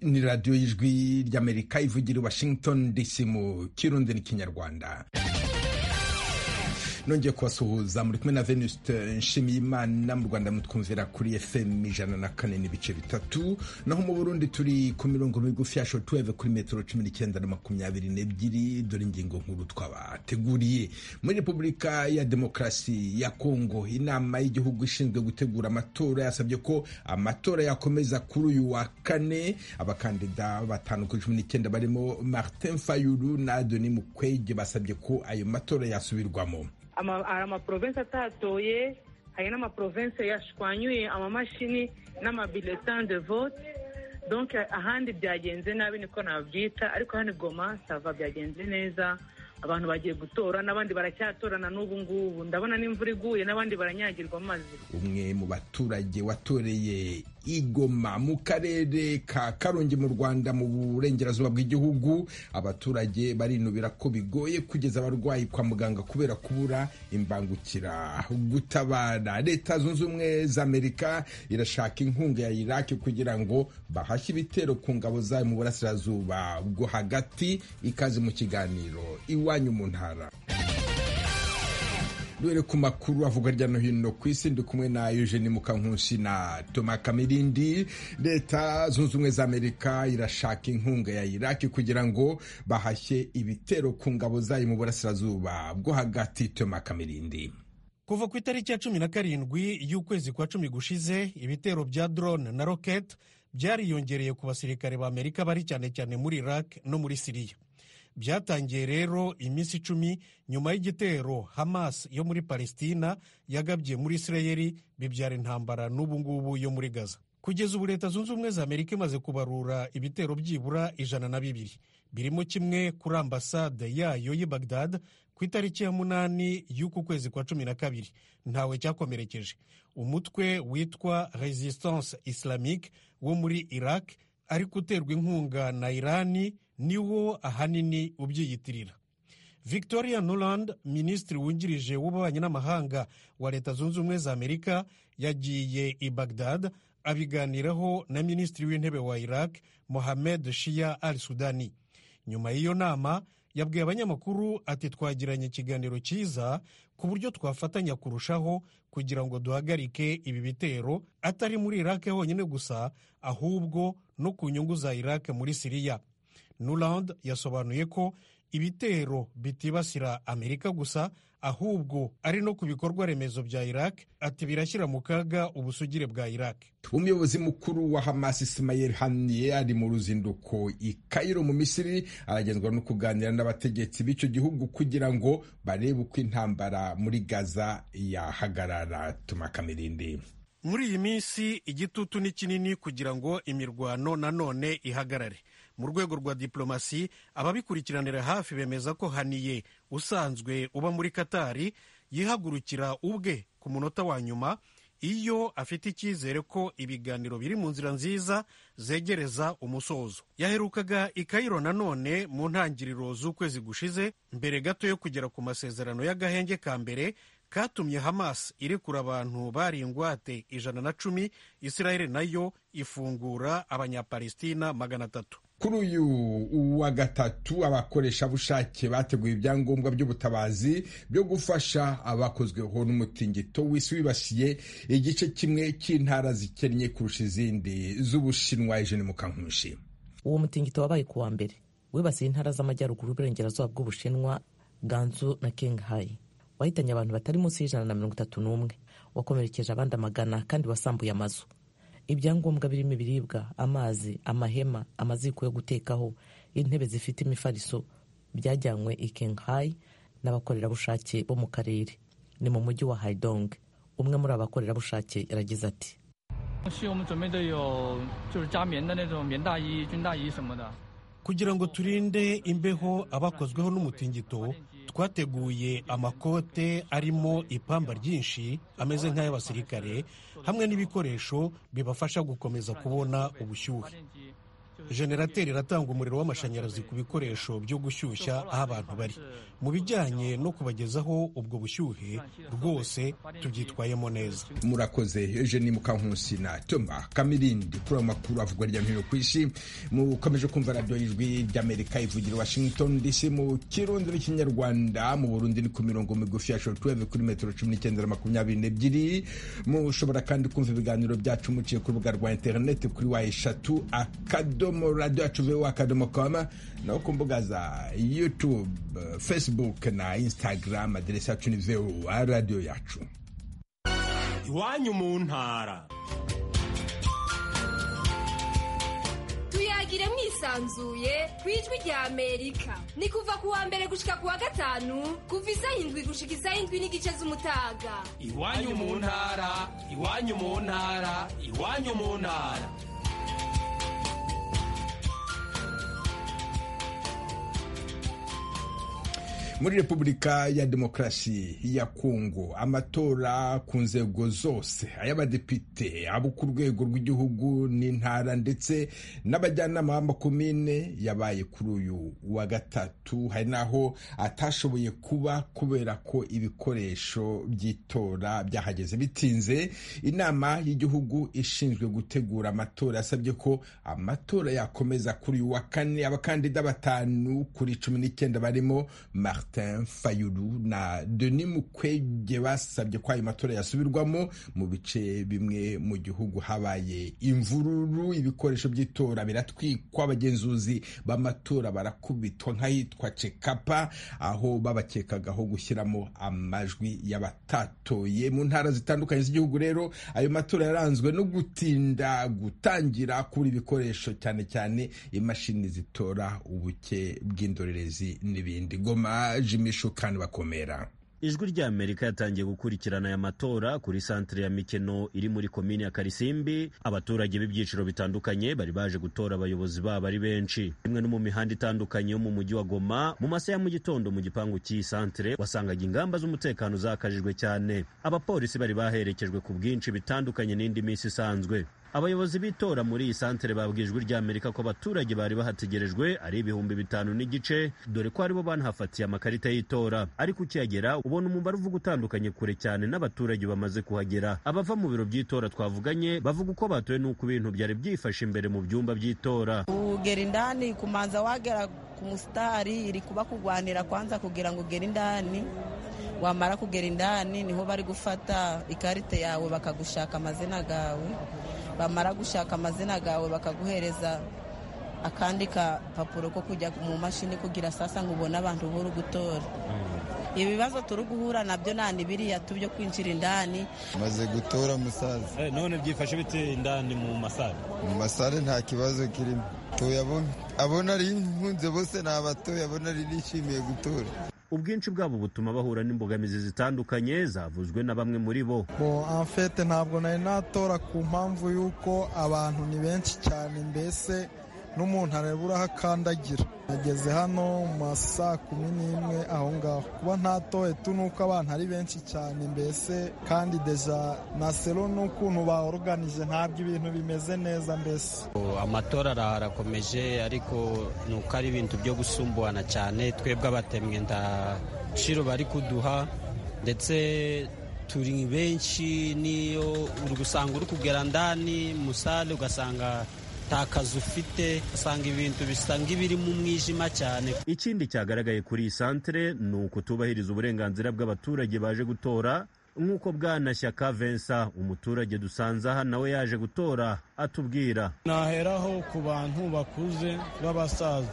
ni radiyo y'ijwi ry'amerika ivugira i washington dc mu kirundi n'ikinyarwanda nongeye kubasuhuza muri kumwe na venuste nshimiyimana mu rwanda mutwumvira kuri fm ijana na kane n'ibice bitatu naho mu burundi turi ku mirongo migufi ya shotuweve kuri metero cumi n'icyenda na makumyabiri n'ebyiri dore ingingo nkuru twabateguriye muri repubulika ya demokarasi ya kongo inama y'igihugu ishinzwe gutegura amatora yasabye ko amatora yakomeza kuri uyu wa kane abakandida batanu kuri cumi n'icyenda barimo martin fayulu na deni mukwege basabye ko ayo matora yasubirwamo hari amaprovensi atatoye hari n'amaprovensi yashwanyuye amamashini n'amabiletin de vote donke ahandi byagenze nabi niko nabyita ariko hano goma sava byagenze neza abantu bagiye gutora n'abandi baracyatorana n'ubu ngubu ndabona n'imvura iguye n'abandi baranyagirwa amazi umwe mu baturage watoreye igoma mu karere ka karongi mu rwanda mu burengerazuba bw'igihugu abaturage barinubira ko bigoye kugeza abarwayi kwa muganga kubera kubura imbangukira gutabara leta zunze ubumwe za amerika irashaka inkunga ya iraki kugira ngo bahashye ibitero ku ngabo zayo mu burasirazuba bwo hagati ikaze mu kiganiro iwanyu mu ntara duhere ku makuru avuga hirya no hino ku isi ndi kumwe na eugene mukankusi na toma kamirindi leta zunze ubumwe za amerika irashaka inkunga ya iraki kugira ngo bahashye ibitero ku ngabo zayo mu burasirazuba bwo hagati toma kamirindi kuva ku itariki ya cumi na karindwi y'ukwezi kwa cumi gushize ibitero bya drone na rocket byariyongereye ku basirikare ba amerika bari cyane cyane muri iraq no muri siriya byatangiye rero iminsi icumi nyuma y'igitero hamas yo muri palestina yagabye muri isirayeri bibyara intambara n'ubu ngubu yo muri gaza kugeza ubu leta zunze ubumwe za amerika imaze kubarura ibitero byibura ijana na bibiri birimo kimwe kuri ambasade yayo y'i bagdad ku itariki ya munani y'uku kwezi kwa cumi na kabiri ntawe cyakomerekeje umutwe witwa resistance islamique wo muri iraq ariko uterwa inkunga na irani niwo ahanini ubyiyitirira victoria nuland minisitiri wungirije w'ububanyi n'amahanga wa leta zunze ubumwe za amerika yagiye i bagdad abiganiraho na minisitiri w'intebe wa iraq mohamed shia al sudani nyuma y'iyo nama yabwiye abanyamakuru ati twagiranye ikiganiro cyiza ku buryo twafatanya kurushaho kugira ngo duhagarike ibi bitero atari muri iraq honyine gusa ahubwo no ku nyungu za iraq muri siriya nuland yasobanuye ko ibitero bitibasira amerika gusa ahubwo ari no ku bikorwa remezo bya iraq ati birashyira mu kaga ubusugire bwa iraq umuyobozi mukuru wa hamas ismail haniye ari mu ruzinduko i kairo mu misiri aragenzwa no kuganira n'abategetsi b'icyo gihugu kugira ngo barebe uko intambara muri gaza yahagarara tumakamirinda muri iyi minsi igitutu ni kinini kugira ngo imirwano nanone ihagarare mu rwego rwa diplomasi ababikurikiranira hafi bemeza ko haniye usanzwe uba muri katari yihagurukira ubwe ku munota wa nyuma iyo afite icyizere ko ibiganiro biri mu nzira nziza zegereza umusozo yaherukaga i kayiro nanone mu ntangiriro z'ukwezi gushize mbere gato yo kugera ku masezerano y'agahenge ka mbere katumye hamas irekura abantu bari ingwate ijana na cumi israel nayo ifungura abanyapalestina magana atatu kuri uyu wa gatatu abakoreshabushake bateguye ibyangombwa by'ubutabazi byo gufasha abakozweho n'umutingito w'isi wibasiye igice kimwe cy'intara zikennye kurusha izindi z'ubushinwa ijana mukankunshi uwo mutingito wabaye ku wa mbere wibasiye intara z'amajyaruguru uburengerazuba bw'ubushinwa ganzu na kingahayi wahitanye abantu batari munsi y'ijana na mirongo itatu n'umwe wakomerekeje abandi amagana kandi wasambuye amazu ibyangombwa birimo ibiribwa amazi amahema amaziko yo gutekaho intebe zifite imifariso byajyanywe i kenghai n'abakorerabushake bo mu karere ni mu mujyi wa haidong umwe muri abakorerabushake yaragize ati kugira ngo turinde imbeho abakozweho n'umutingito twateguye amakote arimo ipamba ryinshi ameze nk'ay'abasirikare hamwe n'ibikoresho bibafasha gukomeza kubona ubushyuhe generateri iratanga umuriro w'amashanyarazi ku bikoresho byo gushyushya aho abantu bari mu bijyanye no kubagezaho ubwo bushyuhe rwose tubyitwayemo neza murakoze eugenie mukankusi na toma kamirindi kuri ayo makuru avugwa hirya no hino ku isi mukomeje kumva radiyo y'ijwi ry'amerika ivugira i washington dc mu kirundi n'ikinyarwanda mu burundi ni ku mirongo migufi ya shotuweve kuri metero cumi n'icyenda makumyabiri n'ebyiri mushobora kandi kumva ibiganiro byacu muciye ku rubuga rwa interineti kuri wa eshatu akadomo radiyo yacu vuba akadomo koma naho ku mbuga za yutube facebook na instagram aderesi yacu ni vuba radiyo yacu iwanyu mu ntara tuyagire mwisanzuye ku ijwi rya amerika ni kuva ku wa mbere gushika ku wa gatanu kuva isaha indwi gushika isaha indwi n'igice z'umutaga iwanyu mu ntara iwanyu mu ntara iwanyu mu ntara muri repubulika ya demokarasi ya kongo amatora ku nzego zose ay'abadepite abo ku rwego rw'igihugu n'intara ndetse n'abajyanama b'amakomine yabaye kuri uyu wa gatatu hari n'aho atashoboye kuba kubera ko ibikoresho by'itora byahageze bitinze inama y'igihugu ishinzwe gutegura amatora yasabye ko amatora yakomeza kuri uyu wa kane abakandida batanu kuri cumi n'icyenda barimo Martin Fayulu na Denis Mukwege basabye ko ayo matora yasubirwamo mu bice bimwe mu gihugu habaye imvururu ibikoresho by'itora biratwikwa abagenzuzi b'amatora barakubitwa nk'ahitwa Cekapa aho babakekagaho gushyiramo amajwi y'abatatoye mu ntara zitandukanye z'igihugu rero ayo matora yaranzwe no gutinda gutangira kubura ibikoresho cyane cyane imashini zitora ubuke bw'indorerezi n'ibindi goma jimisho kandi bakomera ijwi rya amerika yatangiye gukurikirana aya matora kuri santire ya mikeno iri muri komini ya karisimbi abaturage b'ibyiciro bitandukanye bari baje gutora abayobozi babo ari benshi rimwe no mu mihanda itandukanye yo mu mujyi wa goma mu masaha ya mu gitondo mu gipangu cy'iyi santire wasangaga ingamba z'umutekano zakajijwe cyane abapolisi bari baherekejwe ku bwinshi bitandukanye n'indi minsi isanzwe abayobozi b'itora muri iyi santere babwiye ijwi rya amerika ko abaturage bari bahategerejwe ari ibihumbi bitanu n'igice dore ko aribo banahafatiye amakarita y'itora ariko ukihagera ubona umubare uvuga utandukanye kure cyane n'abaturage bamaze kuhagera abava mu biro by'itora twavuganye bavuga uko batoye n'uko ibintu byari byifashe imbere mu byumba by'itora ugera indani kumanza wagera ku musitari iri kuba kurwanira kwanza kugira ngo ugere indani wamara kugera indani niho bari gufata ikarita yawe bakagushaka amazina gawe bamara gushaka amazina gawe bakaguhereza akandi kapapuro ko kujya mu mashini kugira sasa ngo ubone abantu buri gutora ibibazo turi guhura nabyo nani biriya tubyo kwinjira indani maze gutora umusaza none byifashe bite indani mu masare mu masare nta kibazo kirimo abona ari impunze bose ni abatoya abona ari nishimiye gutora ubwinshi bwabo butuma bahura n'imbogamizi zitandukanye zavuzwe na bamwe muri bo amfete ntabwo nari natora ku mpamvu y'uko abantu ni benshi cyane mbese n'umuntu areba uraho akandagira nageze hano mu masaa kumi n'imwe aho ngaho kuba ntatoye tu ni uko abantu ari benshi cyane mbese kandi deja na selo n'ukuntu baoruganije ntabwo ibintu bimeze neza mbese amatora arakomeje ariko ni uko ari ibintu byo gusumbuhana cyane twebwe abatemwe nta ciro bari kuduha ndetse turi benshi niyo uri gusanga uri kugera ndani musale ugasanga nta kazi ufite usanga ibintu bisa nk'ibiri mu mwijima cyane ikindi cyagaragaye kuri iyi santere ni ukutubahiriza uburenganzira bw'abaturage baje gutora nk'uko bwanashyaka Vincent umuturage dusanze aha nawe yaje gutora atubwira naheraho ku bantu bakuze b'abasaza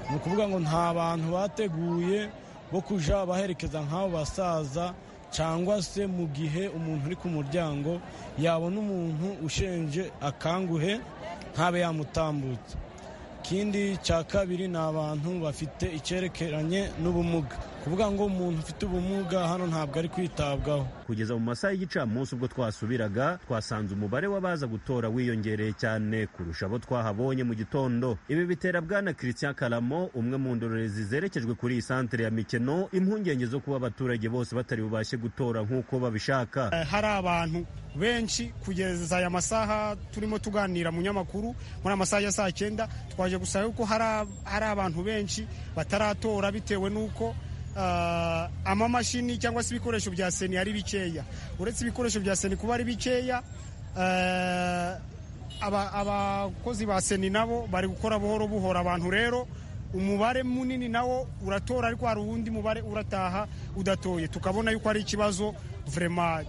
ni ukuvuga ngo nta bantu bateguye bo kujya baherekeza nk'abo basaza cyangwa se mu gihe umuntu uri ku muryango yabona umuntu ushenje akanguhe ntabe yamutambutsa ikindi cya kabiri ni abantu bafite icyerekeranye n'ubumuga kuvuga ngo umuntu ufite ubumuga hano ntabwo ari kwitabwaho kugeza mu masaha y'igicamunsi ubwo twasubiraga twasanze umubare w'abaza gutora wiyongereye cyane kurusha abo twahabonye mu gitondo ibi bitera bwana christian karamo umwe mu ndorerezi zerekejwe kuri iyi santere ya mikino impungenge zo kuba abaturage bose batari bubashe gutora nk'uko babishaka hari abantu benshi kugeza aya masaha turimo tuganira mu nyamakuru muri amasaha ya saa cyenda twaje gusaba yuko hari abantu benshi bataratora bitewe n'uko amamashini cyangwa se ibikoresho bya seni ari bikeya uretse ibikoresho bya seni kuba ari bikeya abakozi ba seni nabo bari gukora buhoro buhoro abantu rero umubare munini nawo uratora ariko hari uwundi mubare urataha udatoye tukabona yuko ari ikibazo vurema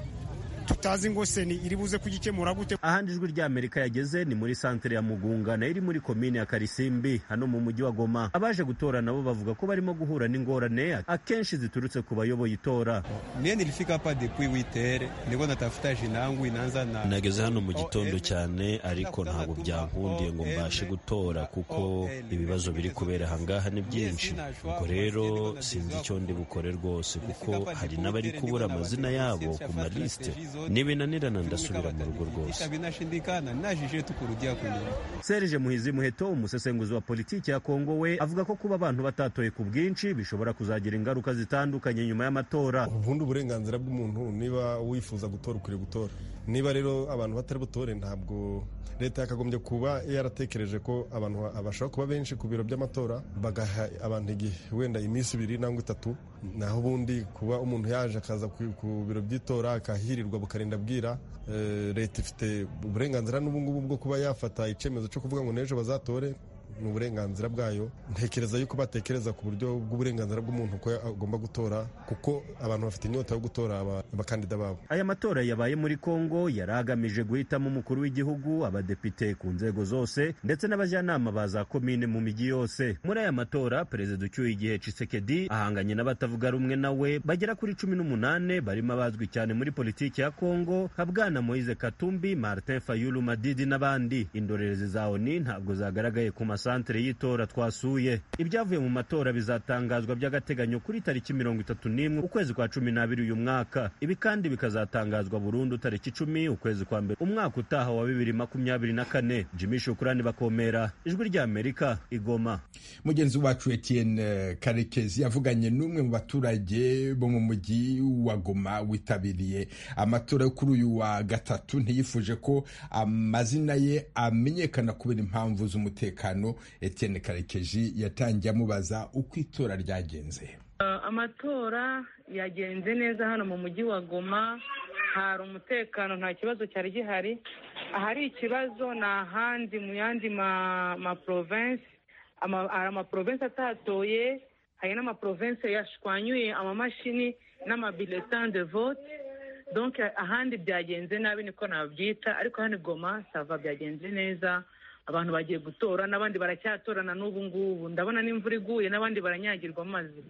tutazi ngo seni iri buze kugikemura gute ahandi ijwi ry'amerika yageze ni muri santere ya mugunga nayo iri muri komine ya karisimbi hano mu mujyi wa goma abaje gutora nabo bavuga ko barimo guhura n'ingorane akenshi ziturutse ku bayoboye itora myene ilifika hapa depuis witere ndiko natafuta jinangu inanza na nageze hano mu gitondo cyane ariko ntabwo byankundiye ngo mbashe gutora kuko ibibazo biri kubera ahangaha ni byinshi ubwo rero sinzi icyo ndi bukore rwose kuko hari n'abari kubura amazina yabo ku malisite nibinanirana ndasubira mu rugo rwose serge muhizi muheto umusesenguzi wa politiki ya kongo we avuga ko kuba abantu batatoye ku bwinshi bishobora kuzagira ingaruka zitandukanye nyuma y'amatora ubundi uburenganzira bw'umuntu niba wifuza gutora ukwiriye gutora niba rero abantu batari butore ntabwo leta yakagombye kuba yaratekereje ko abantu bashobora kuba benshi ku biro by'amatora bagaha abantu igihe wenda iminsi ibiri nangwa itatu naho ubundi kuba umuntu yaje akaza ku biro by'itora akahirirwa bukarinda bwira leta ifite uburenganzira n'ubu ngubu bwo kuba yafata icyemezo cyo kuvuga ngo n'ejo bazatore ni uburenganzira bwayo ntekereza yuko batekereza ku buryo bw'uburenganzira bw'umuntu ko agomba gutora kuko abantu bafite inyota yo gutora abakandida babo aya matora yabaye muri kongo yari agamije guhitamo umukuru w'igihugu abadepite ku nzego zose ndetse n'abajyanama ba za komine mu mijyi yose muri aya matora perezida ucyuye igihe cisekedi ahanganye n'abatavuga rumwe nawe bagera kuri cumi n'umunani barimo abazwi cyane muri politiki ya kongo nka bwana moise katumbi martin fayulu madidi n'abandi indorerezi za oni ntabwo zagaragaye ku masa santere y'itora twasuye ibyavuye mu matora bizatangazwa by'agateganyo kuri tariki mirongo itatu n'imwe ukwezi kwa cumi n'abiri uyu mwaka ibi kandi bikazatangazwa burundu tariki icumi ukwezi kwa mbere umwaka utaha wa bibiri makumyabiri na kane jimmy shukurani bakomera ijwi ry'amerika igoma mugenzi wacu etienne karekezi yavuganye n'umwe mu baturage bo mu mujyi wa goma witabiriye amatora yo kuri uyu wa gatatu ntiyifuje ko amazina ye amenyekana kubera impamvu z'umutekano Etienne Karekeji yatangiye amubaza uko itora ryagenze amatora yagenze neza hano mu mujyi wa goma hari umutekano nta kibazo cyari gihari ahari ikibazo ni ahandi mu yandi maporovensi hari amaporovensi atatoye hari n'amaporovensi yashwanyuye amamashini n'amabiletani de vote donke ahandi byagenze nabi niko nabyita ariko hano goma sava byagenze neza abantu bagiye gutora n'abandi baracyatorana n'ubu ngubu ndabona n'imvura iguye n'abandi baranyagirwa amazi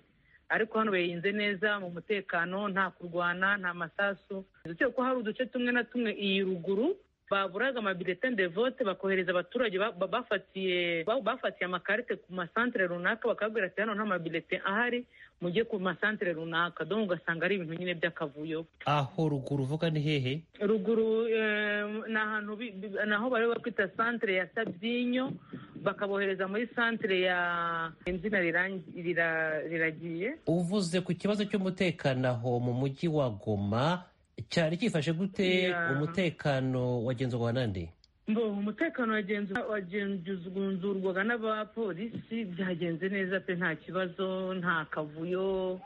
ariko hano bayihinze neza mu mutekano nta kurwana nta masasu ndetse ko hari uduce tumwe na tumwe iyi ruguru baburaga amabiletani de vote bakohereza abaturage bafatiye bafatiye amakarite ku masantere runaka bakabwira ati hano nta mabilete ahari mujye ku masantere runaka dore ugasanga ari ibintu nyine by'akavuyo aho ruguru uvuga ni hehe ruguru ni ahantu naho bari bakwita santere ya sabyinyo bakabohereza muri santere ya izina riragiye uvuze ku kibazo cy'umutekano aho mu mujyi wa goma cyari cyifashe gute umutekano wagenzurwa nande mbo umutekano wagenzurwaga n'abapolisi byagenze neza pe nta kibazo nta kavuyo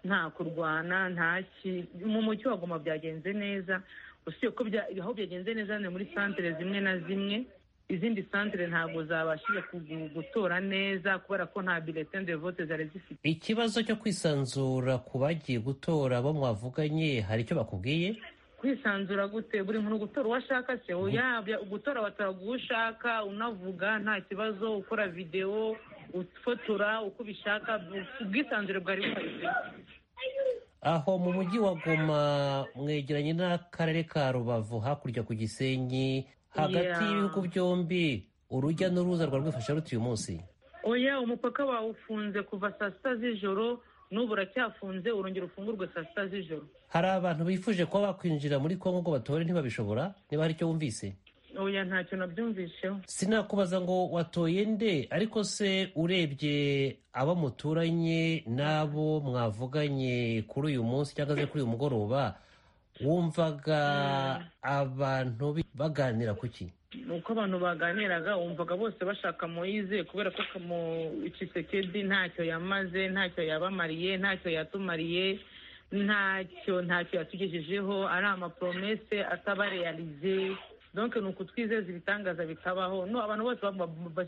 nta kurwana nta ki mu mucyo wagoma byagenze neza usibye ko aho byagenze neza ni muri santere zimwe na zimwe izindi santere ntabwo zabashije gutora neza kubera ko nta biletine de vote zari zifite ikibazo cyo kwisanzura ku bagiye gutora bo mwavuganye hari icyo bakubwiye kwisanzura gute buri muntu gutora uwo ashaka se gutora batora uwo ushaka unavuga nta kibazo ukora videwo ufotora uko ubishaka ubwisanzure bwari buhari aho mu mujyi wa goma mwegeranye n'akarere ka rubavu hakurya ku gisenyi hagati y'ibihugu byombi urujya n'uruza rwa rwifasha ruti uyu munsi oya umupaka bawufunze kuva saa sita z'ijoro n'ubu uracyafunze urongera ufungurwe saa sita z'ijoro hari abantu bifuje kuba bakwinjira muri kongo ngo batore ntibabishobora niba hari icyo wumvise oya ntacyo nabyumvisheho sinakubaza ngo watoye nde ariko se urebye abo muturanye n'abo mwavuganye kuri uyu munsi cyangwa se kuri uyu mugoroba wumvaga abantu baganira ku ki uko abantu baganiraga wumvaga bose bashaka moyize kubera ko mu ikisekedi ntacyo yamaze ntacyo yabamariye ntacyo yatumariye ntacyo ntacyo yatugejejeho ari amapromese atabareyarize donc ni uku twizeza ibitangaza bikabaho no abantu bose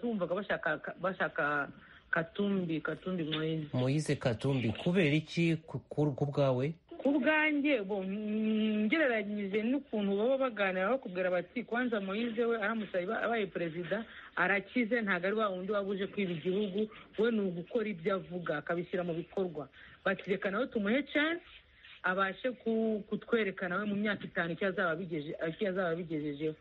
bumvaga bashaka bashaka katumbi katumbi moyize moyize katumbi kubera iki ku bwawe ku bwanjye ngereranyije n'ukuntu baba baganira bakubwira bati kwanza moyize we aramusaba abaye perezida arakize ntabwo ari wa wundi waba uje kwiba igihugu we ni ugukora ibyo avuga akabishyira mu bikorwa bati reka nawe tumuhe chance abashe kutwereka nawe mu myaka itanu icyo azaba abigejejeho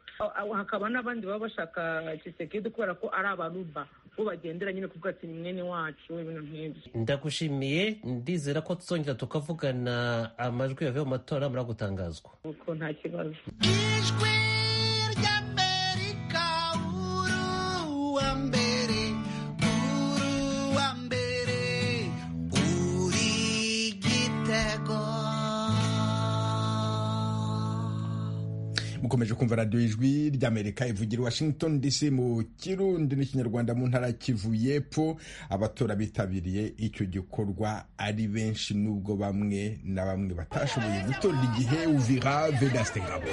hakaba n'abandi baba bashaka kisekedi kubera ko ari abaruba bo bagendera nyine kuvuga ati mwene wacu ibintu nk'ibyo ndagushimiye ndizera ko tuzongera tukavugana amajwi yavuye mu matora muragutangazwa uko nta kibazo ijwi ry'amerika uru wa mbere uru wa mbere uri igitego mukomeje kumva radiyo ijwi ry'amerika ivugira i washington dc mu kirundi n'ikinyarwanda mu ntara kivu y'epfo abatora bitabiriye icyo gikorwa ari benshi nubwo bamwe na bamwe batashoboye gutora igihe uvira vedaste ngabo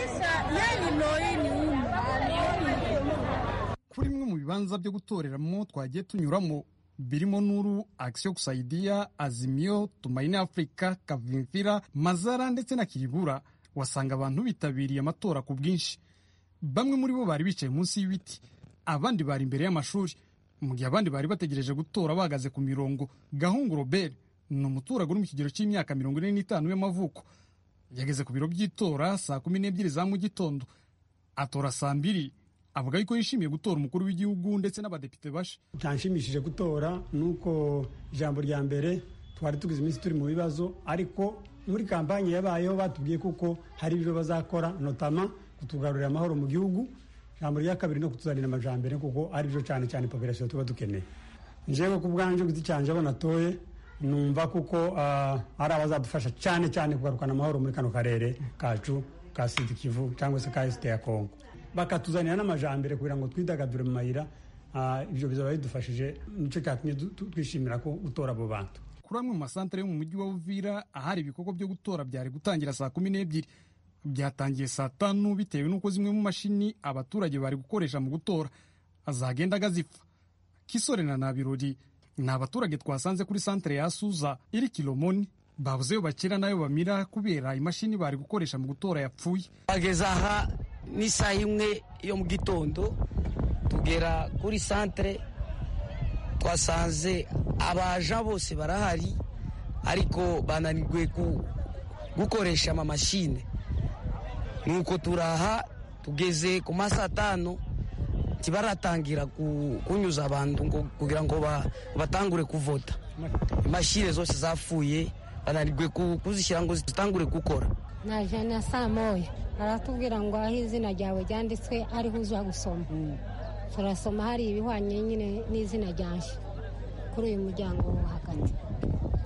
kuri bimwe mu bibanza byo gutoreramo twagiye tunyuramo birimo nuru akisiyo gusayidiya azimiyo tumayine afurika kavimvira mazara ndetse na kiribura wasanga abantu bitabiriye amatora ku bwinshi bamwe muri bo bari bicaye munsi y'ibiti abandi bari imbere y'amashuri mu gihe abandi bari bategereje gutora bahagaze ku mirongo gahungu robert ni umuturage uri mu kigero cy'imyaka mirongo ine n'itanu y'amavuko yageze ku biro by'itora saa kumi n'ebyiri za mu gitondo atora saa mbiri avuga yuko yishimiye gutora umukuru w'igihugu ndetse n'abadepite bashe ntanshimishije gutora nuko ijambo rya mbere twari tugize iminsi turi mu bibazo ariko muri kampanye yabayeho batubwiye kuko hari ibyo bazakora notama kutugarurira amahoro mu gihugu ijambo rya kabiri no kutuzanira amajambere kuko ari byo cyane cyane population tuba dukeneye njyewe ku bwanjye ku giti cyanjye abo natoye numva kuko ari abazadufasha cyane cyane kugarukana amahoro muri kano karere kacu ka sud kivu cyangwa se ka esite ya kongo bakatuzanira n'amajambere kugira ngo twidagadure mu mayira ibyo bizaba bidufashije nicyo cyatumye twishimira ko gutora abo bantu kuri amwe mu masantere yo mu mujyi wa Uvira ahari ibikorwa byo gutora byari gutangira saa kumi n'ebyiri byatangiye saa tanu bitewe n'uko zimwe mu mashini abaturage bari gukoresha mu gutora azagendaga zipfa kisore na nabirori ni abaturage twasanze kuri santere ya suza iri kilomoni babuzeyo bakira nayo bamira kubera imashini bari gukoresha mu gutora yapfuye bageza aha n'isaha imwe yo mu gitondo tugera kuri santere twasanze abaja bose barahari ariko bananirwe gukoresha amamashine nuko turaha tugeze ku masaha atanu ntibaratangira kunyuza abantu kugira ngo batangure kuvota imashine zose zapfuye bananirwe kuzishyira ngo zitangure gukora naje na saa moya baratubwira ngo aho izina ryawe ryanditswe ariho uza gusoma turasoma hari ibihwanye nyine n'izina ryanjye kuri uyu muryango wo hagati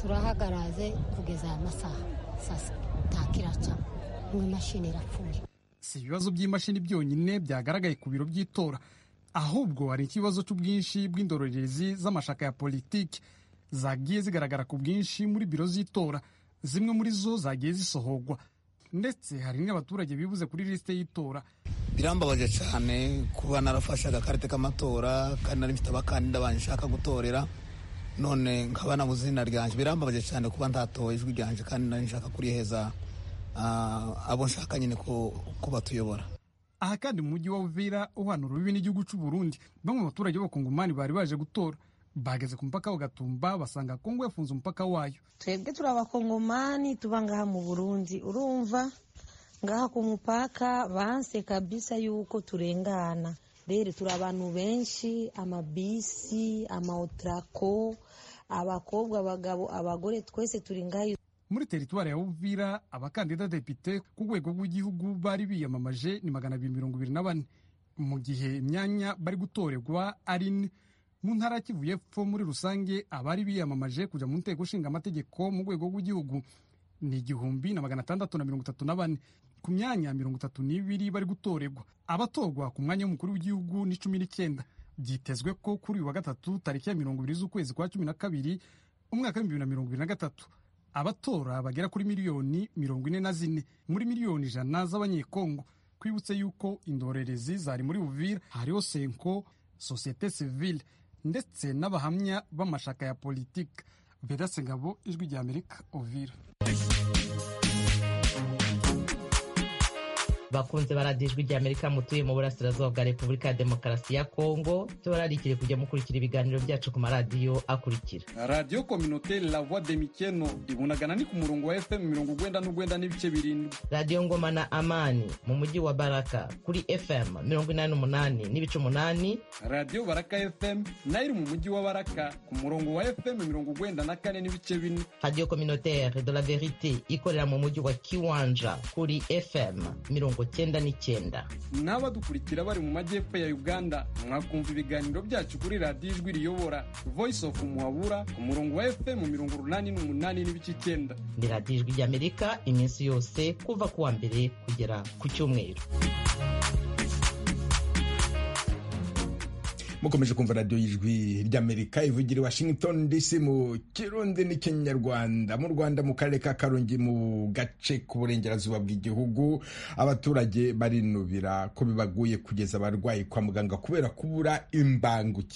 turahagaraze kugeza aya masaha saa sita kiraca imwe imashini irapfuye si ibibazo by'imashini byonyine byagaragaye ku biro by'itora ahubwo hari ikibazo cy'ubwinshi bw'indorerezi z'amashaka ya politiki zagiye zigaragara ku bwinshi muri biro z'itora zimwe muri zo zagiye zisohorwa ndetse hari n'abaturage bibuze kuri lisite y'itora birambabaje cyane kuba narafashe agakarita k'amatora kandi nari mfite abakandida banjye nshaka gutorera none nkaba nabuze izina ryanjye birambabaje cyane kuba ntatoye ijwi ryanjye kandi nari nshaka kuriheza abo nshaka nyine ko batuyobora aha kandi mu mujyi wa uvira uhanura urubibi n'igihugu cy'u burundi bamwe mu baturage b'abakongomani bari baje gutora bageze ku mupaka bagatumba basanga kongo yafunze umupaka wayo twebwe turi abakongomani tuba ngaha mu burundi urumva ngaha ku mupaka banse kabisa yuko turengana rero turi abantu benshi amabisi amaotrako abakobwa abagabo abagore twese turi ngaha muri teritwari ya uvira abakandida depite ku rwego rw'igihugu bari biyamamaje ni magana abiri mirongo ibiri na bane mu gihe imyanya bari gutorerwa ari ine mu ntara ya kivu y'epfo muri rusange abari biyamamaje kujya mu nteko ishinga amategeko mu rwego rw'igihugu ni igihumbi na magana atandatu na mirongo itatu na bane ku myanya mirongo itatu n'ibiri bari gutorerwa abatorwa ku mwanya w'umukuru w'igihugu ni cumi n'icyenda byitezwe ko kuri uyu wa gatatu tariki ya mirongo ibiri z'ukwezi kwa cumi na kabiri umwaka w'ibihumbi bibiri na mirongo ibiri na gatatu abatora bagera kuri miliyoni mirongo ine na zine muri miliyoni ijana z'abanyekongo twibutse yuko indorerezi zari muri uvira hariho senko sosiyete sivile ndetse n'abahamya b'amashaka ya politiki vedase ngabo ijwi rya amerika uvira bakunze baradiyo ijwi rya amerika mutuye mu burasirazuba bwa repubulika ya demokarasi ya kongo tubararikire kujya mukurikira ibiganiro byacu ku maradiyo akurikira radiyo kominote la voix de mikeno ibunagana ni ku murongo wa fm mirongo urwenda n'urwenda n'ibice birindwi radiyo ngoma na amani mu mujyi wa baraka kuri fm mirongo inani n'umunani n'ibice umunani radiyo baraka fm nayo iri mu mujyi wa baraka ku murongo wa fm mirongo urwenda na kane n'ibice bine radiyo communautaire de la verite ikorera mu mujyi wa kiwanja kuri fm mirongo cyenda n'icyenda n'abadukurikira bari mu majyepfo ya uganda mwakumva ibiganiro byacu kuri radiyo ijwi riyobora voice of muhabura ku murongo wa fm mirongo urunani n'umunani n'ibice icyenda ni radiyo ijwi ry'amerika iminsi yose kuva ku wa mbere kugera ku cyumweru mukomeje kumva radiyo y'ijwi ry'amerika ivugira i washington dc mu kirundi n'ikinyarwanda mu rwanda mu karere ka karongi mu gace k'uburengerazuba bw'igihugu abaturage barinubira ko bibaguye kugeza abarwayi kwa muganga kubera kubura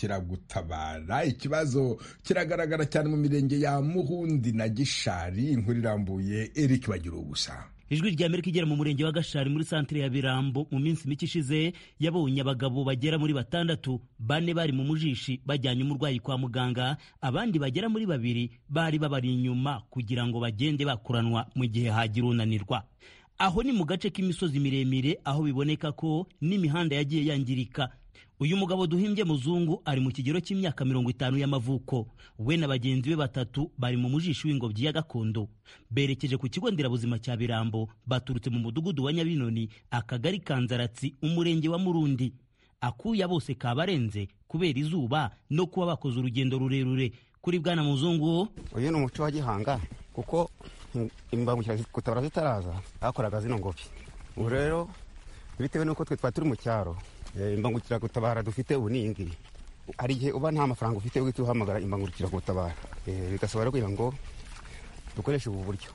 imbangukiragutabara ikibazo kiragaragara cyane mu mirenge ya muhundi na gishari inkuru irambuye eric bagira ubusa ijwi rya amerika igera mu murenge wa gashari muri santire ya birambo mu minsi mike ishize yabonye abagabo bagera muri batandatu bane bari mu mujishi bajyanye umurwayi kwa muganga abandi bagera muri babiri bari babari inyuma kugira ngo bagende bakuranwa mu gihe hagira unanirwa aho ni mu gace k'imisozi miremire aho biboneka ko n'imihanda yagiye yangirika uyu mugabo duhimbye muzungu ari mu kigero cy'imyaka mirongo itanu y'amavuko we na bagenzi be batatu bari mu mujishi w'ingobyi ya gakondo berekeje ku kigo nderabuzima cya birambo baturutse mu mudugudu wa nyabinoni akagari ka nzaratsi umurenge wa murundi akuya bose kabarenze kubera izuba no kuba bakoze urugendo rurerure kuri bwana muzungu uyu ni umuco wa gihanga kuko imbangukiragutabara zitaraza bakoraga zino ngobyi ubu rero bitewe n'uko twe twari turi mu cyaro imbangukiragutabara dufite ubu ni iyi ngiyi hari igihe uba nta mafaranga ufite uhita uhamagara imbangukiragutabara bigasaba kugira ngo dukoreshe ubu buryo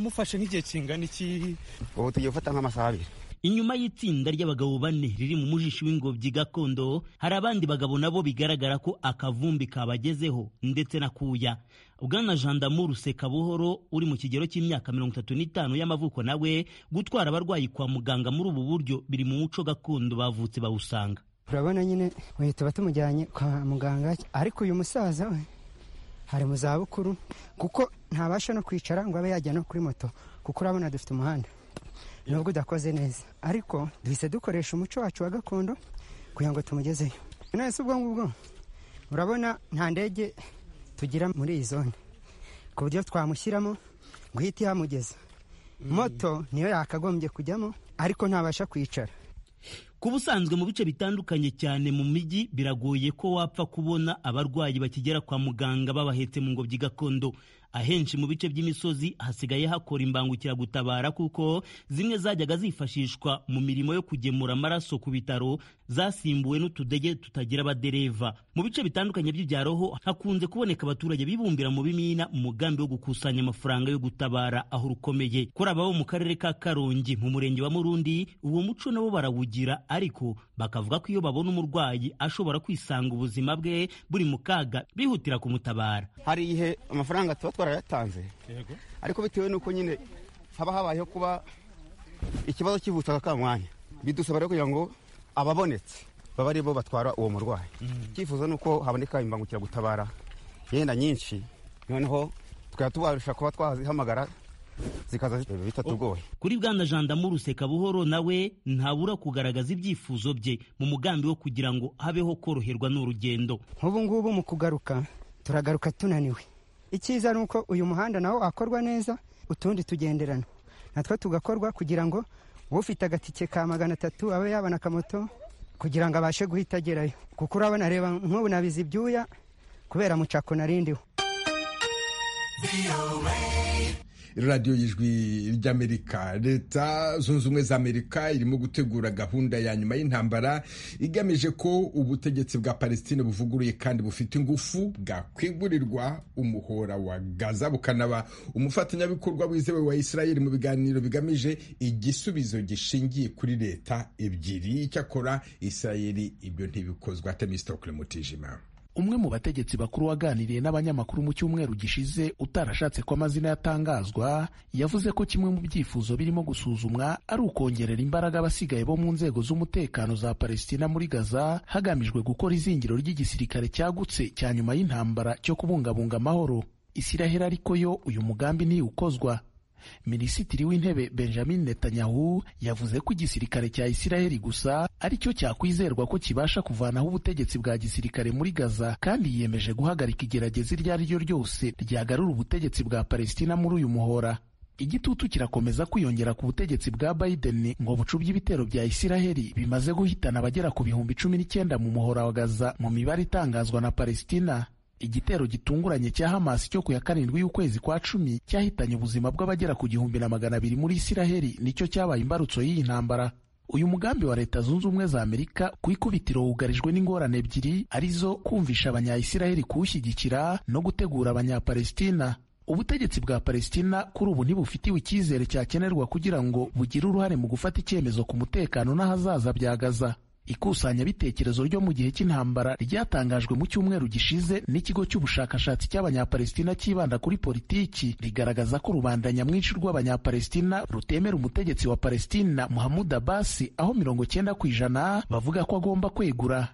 mufashe nk'igihe kingana iki ubu tugiye gufata nk'amasaha abiri inyuma y'itsinda ry'abagabo bane riri mu mujishi w'ingobyi gakondo hari abandi bagabo nabo bigaragara ko akavumbi kabagezeho ndetse na kuya bwana jandamuru sekabuhoro uri mu kigero cy'imyaka mirongo itatu n'itanu y'amavuko nawe gutwara abarwayi kwa muganga muri ubu buryo biri mu muco gakondo bavutse bawusanga urabona nyine tuba tumujyanye kwa muganga ariko uyu musaza we hari mu zabukuru kuko ntabasha no kwicara ngo abe yajya no kuri moto kuko urabona dufite umuhanda nubwo udakoze neza ariko duhise dukoresha umuco wacu wa gakondo kugira ngo tumugezeyo nese ubwo ngubwo urabona nta ndege tugira muri iyi zone ku buryo twamushyiramo ngo uhite ihamugeza moto niyo yakagombye kujyamo ariko ntabasha kwicara ku busanzwe mu bice bitandukanye cyane mu mijyi biragoye ko wapfa kubona abarwayi bakigera kwa muganga babahetse mu ngobyi gakondo ahenshi mu bice by'imisozi hasigaye hakora imbangukiragutabara kuko zimwe zajyaga zifashishwa mu mirimo yo kugemura amaraso ku bitaro zasimbuwe n'utudege tutagira abadereva mu bice bitandukanye by'ibyaro hakunze kuboneka abaturage bibumbira mu bimina mu mugambi wo gukusanya amafaranga yo gutabara aho rukomeye kuri ababo mu karere ka karongi mu murenge wa murundi uwo muco nabo barawugira ariko bakavuga ko iyo babona umurwayi ashobora kwisanga ubuzima bwe buri mu kaga bihutira kumutabara hari igihe amafaranga tuba twarayatanze ariko bitewe n'uko nyine haba habayeho kuba ikibazo kivutse aka mwanya bidusaba rero kugira ngo ababonetse baba aribo batwara uwo murwayi icyifuzo ni uko haboneka imbangukiragutabara yenda nyinshi noneho tukaba tubasha kuba twazihamagara zikaza bitatugoye kuri bwana jandamu ruseka buhoro nawe ntabura kugaragaza ibyifuzo bye mu mugambi wo kugira ngo habeho koroherwa n'urugendo nk'ubu ngubu mu kugaruka turagaruka tunaniwe icyiza ni uko uyu muhanda nawo wakorwa neza utundi tugenderana natwo tugakorwa kugira ngo ufite agatike ka magana atatu abe yabona akamoto kugira ngo abashe guhita agerayo kuko urabona reba nk'ubu nabizi ibyuya kubera mucako narindiwe radiyo y'ijwi ry'amerika leta zunze ubumwe za amerika irimo gutegura gahunda ya nyuma y'intambara igamije ko ubutegetsi bwa palestine buvuguruye kandi bufite ingufu bwakwegurirwa umuhora wa gaza bukanaba umufatanyabikorwa wizewe wa israel mu biganiro bigamije igisubizo gishingiye kuri leta ebyiri icyakora israel ibyo ntibikozwa temistokle mutijima umwe mu bategetsi bakuru waganiriye n'abanyamakuru mu cyumweru gishize utarashatse ko amazina yatangazwa yavuze ko kimwe mu byifuzo birimo gusuzumwa ari ukongerera imbaraga abasigaye bo mu nzego z'umutekano za palestina muri gaza hagamijwe gukora izingiro ry'igisirikare cyagutse cya nyuma y'intambara cyo kubungabunga amahoro isiraheli ariko yo uyu mugambi ntiwukozwa minisitiri w'intebe benjamin netanyahu yavuze ko igisirikare cya isiraheli gusa ari cyo cyakwizerwa ko kibasha kuvanaho ubutegetsi bwa gisirikare muri gaza kandi yiyemeje guhagarika igerageza iryo ari ryo ryose ryagarura ubutegetsi bwa palestina muri uyu muhora igitutu kirakomeza kwiyongera ku butegetsi bwa biden ngo bucubye ibitero bya isiraheli bimaze guhitana abagera ku bihumbi cumi n'icyenda mu muhora wa gaza mu mibare itangazwa na palestina igitero gitunguranye cya Hamas cyo ku ya karindwi y'ukwezi kwa cumi cyahitanye ubuzima bw'abagera ku gihumbi na magana abiri muri Isiraheli nicyo cyabaye imbarutso y'iyi ntambara uyu mugambi wa leta zunze ubumwe za amerika ku ikubitiro wugarijwe n'ingorane ebyiri arizo kumvisha abanyayisiraheli kuwushyigikira no gutegura abanyapalestina ubutegetsi bwa palestina kuri ubu ntibufitiwe icyizere cyakenerwa kugira ngo bugire uruhare mu gufata icyemezo ku mutekano n'ahazaza bya gaza ikusanyabitekerezo ryo mu gihe cy'intambara ryatangajwe mu cyumweru gishize n'ikigo cy'ubushakashatsi cy'abanyapalestina cyibanda kuri politiki rigaragaza ko rubanda nyamwinshi rw'abanyapalestina rutemera umutegetsi wa palestina muhamud abasi aho mirongo cyenda ku ijana bavuga ko agomba kwegura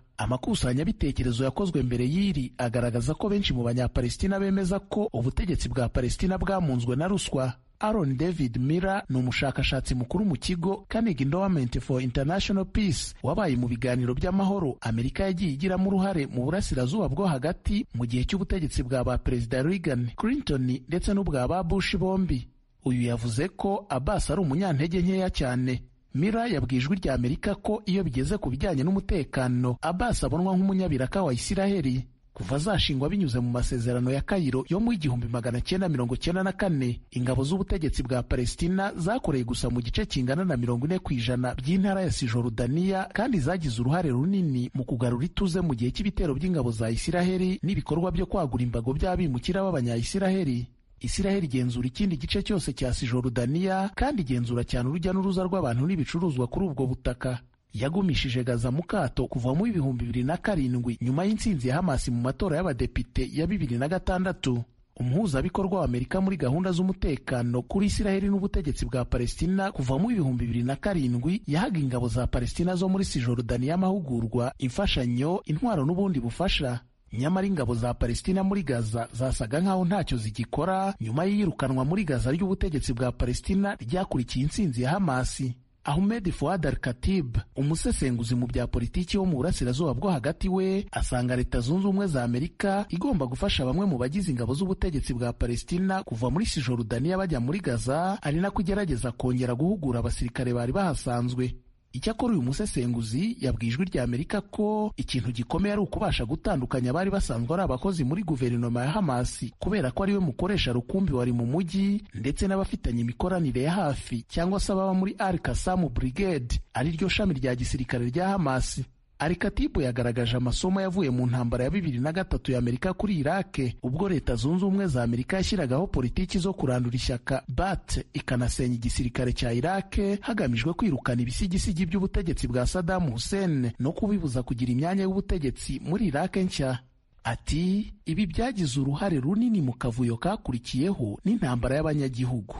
amakusanyabitekerezo yakozwe mbere y'iri agaragaza ko benshi mu banyapalestina bemeza ko ubutegetsi bwa palestina bwamunzwe na ruswa Aaron David Miller ni umushakashatsi mukuru mu kigo Carnegie Endowment for International Peace wabaye mu biganiro by'amahoro Amerika yagiye igiramo uruhare mu burasirazuba bwo hagati mu gihe cy'ubutegetsi bwa ba Perezida Reagan, Clinton ndetse n'ubwa ba Bush bombi. Uyu yavuze ko Abbas ari umunyantege nkeya cyane. Mira yabwiye ijwi rya Amerika ko iyo bigeze ku bijyanye n'umutekano Abbas abonwa nk'umunyabiraka wa Isiraheli kuva zashingwa binyuze mu masezerano ya kayiro yo mu igihumbi magana cyenda mirongo cyenda na kane ingabo z'ubutegetsi bwa palestina zakoreye gusa mu gice kingana na mirongo ine ku ijana by'intara ya sijorudaniya kandi zagize uruhare runini mu kugarura ituze mu gihe cy'ibitero by'ingabo za isiraheli n'ibikorwa byo kwagura imbago by'abimukira b'abanyayisiraheli isiraheli igenzura ikindi gice cyose cya sijorudaniya kandi igenzura cyane urujya n'uruza rw'abantu n'ibicuruzwa kuri ubwo butaka yagumishije gaza mu kato kuva mu ibihumbi bibiri na karindwi nyuma y'intsinzi ya hamasi mu matora y'abadepite ya bibiri na gatandatu umuhuzabikorwa wa amerika muri gahunda z'umutekano kuri isiraheli n'ubutegetsi bwa palestina kuva mu ibihumbi bibiri na karindwi yahaga ingabo za palestina zo muri sijorudani y'amahugurwa imfashanyo intwaro n'ubundi bufasha nyamara ingabo za palestina muri gaza zasaga nk'aho ntacyo zigikora nyuma y'iyirukanwa muri gaza ry'ubutegetsi bwa palestina ryakurikiye intsinzi ya hamasi Ahmed Fuad Al-Khatib umusesenguzi mu bya politiki wo mu burasirazuba bwo hagati we asanga leta zunze ubumwe za Amerika igomba gufasha bamwe mu bagize ingabo z'ubutegetsi bwa Palestina kuva muri Cisjordania bajya muri Gaza ari nako igerageza kongera guhugura abasirikare bari bahasanzwe Icyakora uyu musesenguzi yabwiye ijwi rya Amerika ko ikintu gikomeye ari ukubasha gutandukanya abari basanzwe ari abakozi muri guverinoma ya Hamasi kubera ko ariwe mukoresha rukumbi wari mu mujyi ndetse n'abafitanye imikoranire ya hafi cyangwa se ababa muri Al Qassam Brigade ari ryo shami rya gisirikare rya Hamasi. Alikatibu yagaragaje amasomo yavuye mu ntambara ya bibiri na gatatu ya Amerika kuri Irake ubwo Leta Zunze Ubumwe za Amerika yashyiragaho politiki zo kurandura ishyaka BAT ikanasenya igisirikare cya Irake hagamijwe kwirukana ibisigisigi by'ubutegetsi bwa Saddam Hussein no kubibuza kugira imyanya y'ubutegetsi muri Irake nshya. Ati ibi byagize uruhare runini mu kavuyo kakurikiyeho n'intambara y'abanyagihugu.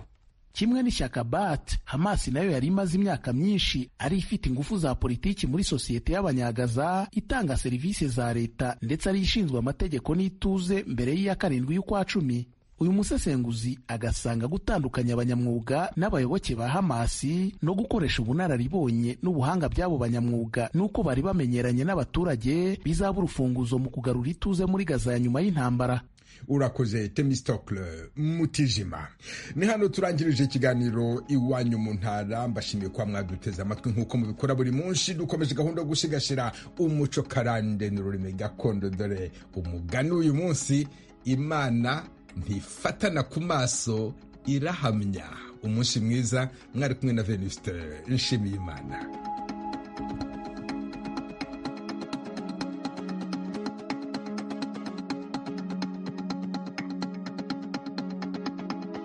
kimwe n'ishyaka bat hamasi nayo yari imaze imyaka myinshi ari ifite ingufu za politiki muri sosiyete y'abanyagaza itanga serivisi za leta ndetse ari ishinzwe amategeko n'ituze mbere y'iya karindwi y'ukwa cumi uyu musesenguzi agasanga gutandukanya abanyamwuga n'abayoboke ba hamasi no gukoresha ubunararibonye n'ubuhanga by'abo banyamwuga n'uko bari bamenyeranye n'abaturage bizaba urufunguzo mu kugarura ituze muri gaza ya nyuma y'intambara urakoze temistokle mutijima ni hano turangirije ikiganiro iwanyu mu ntara mbashimiye kuba mwaduteze amatwi nk'uko mubikora buri munsi dukomeje gahunda yo gusigasira umuco karande ni ururimi gakondo dore umugani w'uyu munsi imana ntifatana ku maso irahamya umunsi mwiza mwari kumwe na veniste nshimiyimana